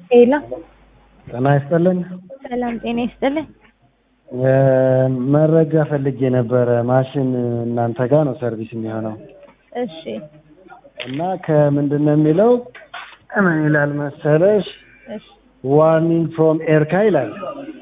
ሄሎ ጤና ይስጥልን። ሰላም ጤና ይስጥልኝ። መረጃ ፈልጌ ነበረ። ማሽን እናንተ ጋር ነው ሰርቪስ የሚሆነው እሺ እና ከምንድን ነው የሚለው ምን ይላል መሰለሽ? እሺ ዋርኒንግ ፍሮም ኤርካ ይላል።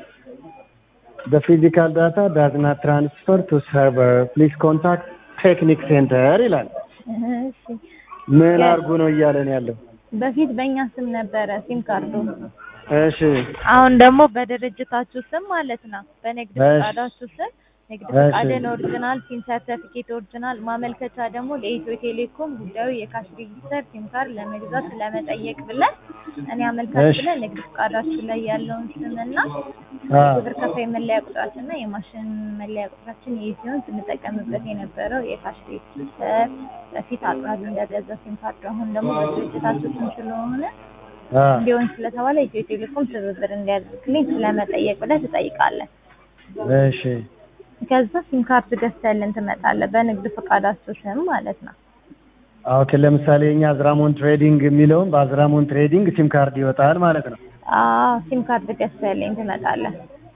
The physical data does not transfer to server. Please contact ቴክኒክ ሴንተር ይላል። እሺ ምን አድርጉ ነው እያለን ያለው? በፊት በእኛ ስም ነበረ ሲም ካርዱ። እሺ አሁን ደግሞ በድርጅታችሁ ስም ማለት ነው በንግድ እሺ። ፈቃዳችሁ ስም ንግድ እሺ። ፈቃድን ኦሪጂናል፣ ሲም ሰርተፊኬት ኦሪጂናል፣ ማመልከቻ ደግሞ ለኢትዮ ቴሌኮም ጉዳዩ የካሽ ሬጂስተር ሲም ካርድ ለመግዛት ለመጠየቅ ብለን እኔ አመልካች እሺ። ብለን ንግድ ፈቃዳችሁ ላይ ያለውን ስምና አ ግብር ከፋይ መለያ ቁጥራችንና የማሽን መለያ ቁጥራችን ይህ ሲሆን ስንጠቀምበት የነበረው የካሽ ሬጂስተር በፊት አቅራቢ እንደገዛ ሲም ካርድ አሁን ደግሞ በድርጅታችሁ ስም ስለሆነ አ እንዲሆን ስለተባለ ኢትዮ ቴሌኮም ትብብር እንዲያደርግልኝ ስለመጠየቅ ብለህ ትጠይቃለህ። እሺ ከዛ ሲም ካርድ ገዝተህልን ትመጣለህ በንግድ ፈቃዳችሁ ስም ማለት ነው። ኦኬ። ለምሳሌ እኛ አዝራሞን ትሬዲንግ የሚለውን በአዝራሞን ትሬዲንግ ሲም ካርድ ይወጣል ማለት ነው። አዎ ሲም ካርድ ገዝተህልኝ ትመጣለህ።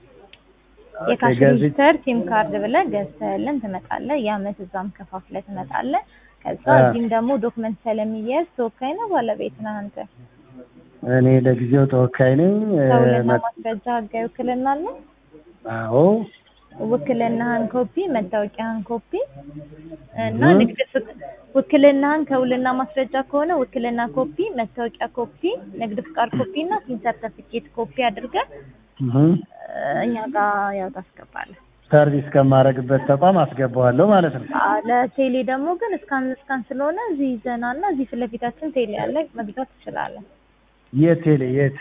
የካሽ ገዝ- ሬጂስተር ሲም ካርድ ብለህ ገዝተህልን ትመጣለህ። የአመት እዛም ከፋፍለህ ትመጣለህ። ከዛ አ። እዚህም ደግሞ ዶክመንት ስለሚያዝ ተወካይ ነው ባለቤት ነህ አንተ። እኔ ለጊዜው ተወካይ ነኝ። እ፣ ሰውልና መ- ማስረጃ ህጋዊ ውክልና አለ። አዎ ውክልናህን ኮፒ፣ መታወቂያህን ኮፒ እና እህ። ንግድ ፍቅ ውክልናህን ከውልና ማስረጃ ከሆነ ውክልና ኮፒ፣ መታወቂያ ኮፒ፣ ንግድ ፍቃድ ኮፒ እና ሲም ሰርተፊኬት ኮፒ አድርገህ እህ። እ፣ እኛ ጋር ያው ታስገባለህ። ሰርቪስ ከማድረግበት ተቋም አስገባዋለሁ ማለት ነው። አ፣ ለቴሌ ደግሞ ግን እስካን እስካን ስለሆነ እዚህ ይዘና እና እዚህ ፊት ለፊታችን ቴሌ አለ መግዛት ትችላለህ። የት ቴሌ የት?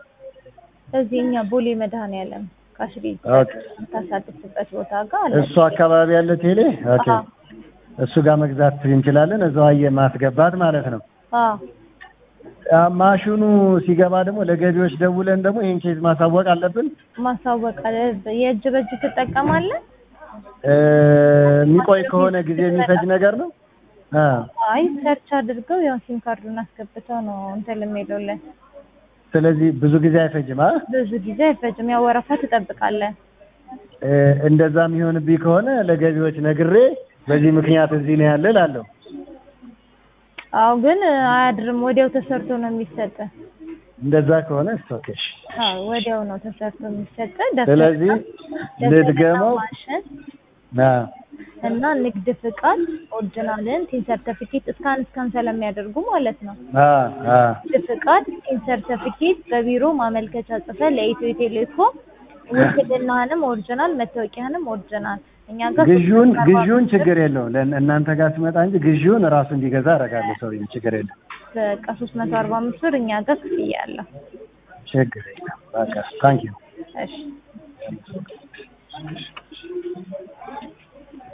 እዚህ እኛ ቦሌ መድኃኔዓለም ካሽሪ ኦኬ። የምታሳድስበት ቦታ ጋር አለ። እሱ አካባቢ ያለ ቴሌ ኦኬ። አዎ። እሱ ጋር መግዛት እንችላለን። እዛው አየ ማስገባት ማለት ነው። አዎ አ፣ ማሽኑ ሲገባ ደግሞ ለገቢዎች ደውለን ደግሞ ይሄን ኬዝ ማሳወቅ አለብን። ማሳወቅ አለ። የእጅ በእጅ ትጠቀማለህ? እ፣ የሚቆይ ከሆነ ጊዜ የሚፈጅ ነገር ነው። አ፣ አይ ሰርች አድርገው ያው ሲም ካርዱን አስገብተው ነው እንትን የሚሉልን። ስለዚህ ብዙ ጊዜ አይፈጅም። አ ብዙ ጊዜ አይፈጅም። ያው ወረፋ ትጠብቃለህ። እ፣ እንደዛ የሚሆንብኝ ከሆነ ለገቢዎች ነግሬ በዚህ ምክንያት እዚህ ነው ያለ እላለሁ። አዎ ግን አያድርም። ወዲያው ተሰርቶ ነው የሚሰጥ። እንደዛ ከሆነ ኦኬ። እሺ። አዎ ወዲያው ነው ተሰርቶ የሚሰጥ። ስለዚህ ልድገመው። ማሽን አ፣ እና ንግድ ፍቃድ ኦሪጂናልን ሲም ሰርተፊኬት እስካን እስካን ስለሚያደርጉ ማለት ነው። አ፣ አ፣ ንግድ ፍቃድ ሲም ሰርተፊኬት በቢሮ ማመልከቻ ጽፈህ ለኢትዮ ቴሌኮም ውክልናህንም ኦሪጂናል መታወቂያህንም ኦሪጂናል እኛ ጋር ግዢውን ግዢውን ችግር የለውም ለእን- እናንተ ጋር ስመጣ እንጂ ግዢውን እራሱ እንዲገዛ አደርጋለሁ። ሰውዬው ችግር የለም በቃ ሶስት መቶ አርባ አምስት ብር እኛ ጋር ክፍያ አለው። ችግር የለም። በቃ ታንኪዩ እሺ